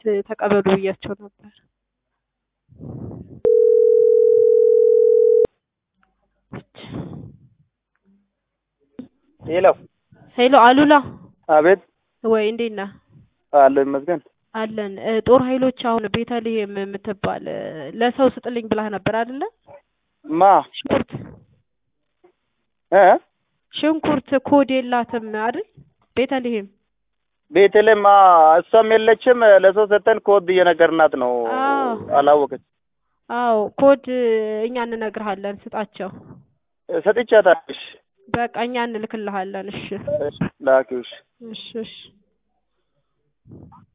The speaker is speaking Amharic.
ተቀበሉ ብያቸው ነበር። ሄሎ ሄሎ አሉላ አቤት ወይ እንዴት ነህ? አለ ይመስገን። አለን እ ጦር ኃይሎች አሁን ቤተልሔም የምትባል እ ለሰው ስጥልኝ ብላህ ነበር አይደለ? ማ ሽንኩርት እ ሽንኩርት ኮድ የላትም አይደል? ቤተልሔም ቤተልሔም አ እሷም የለችም። ለሰው ሰጠን ኮድ እየነገርናት ነው። አዎ። አላወቀች አዎ ኮድ እኛ እንነግርሃለን ስጣቸው። ሰጥቻታለሽ። በቃ እኛ እንልክልሃለን። እሺ ላኪውሽ እሺ እሺ